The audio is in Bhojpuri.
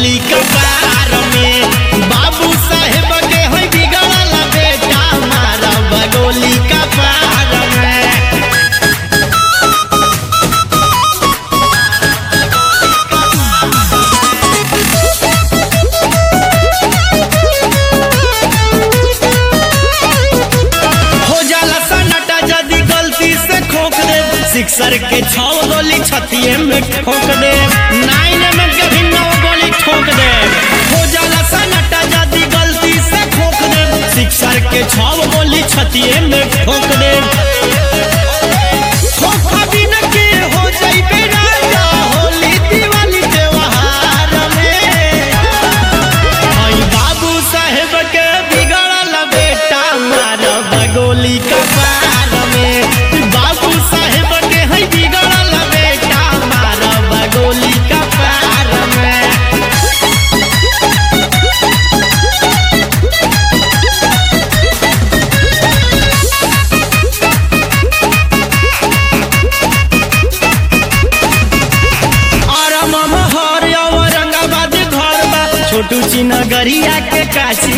बगोली कपार में बाबू साहेब के होई बिगड़ल बेटा मारा बगोली कपार में हो जाला सन्नाटा यदि गलती से खोक दे सिक्सर के छौ गोली छतिए में ठोक दे नाइन में के भी नौ गोली ठोक दे हो जाला सन्नाटा यदि गलती से खोक दे सिक्सर के छौ गोली छतिए में ठोक दे खोखा बिन के हो जाइबे राजा होली दिवाली त्योहार में आई बाबू साहेब के बिगड़ल बेटा मार बगोली कपार में बाबू साहेब के है बिगड़ल बेटा मार बगोली कपार में और ममहर औरंगाबाद घर बा छोटू ची नगरिया के काशी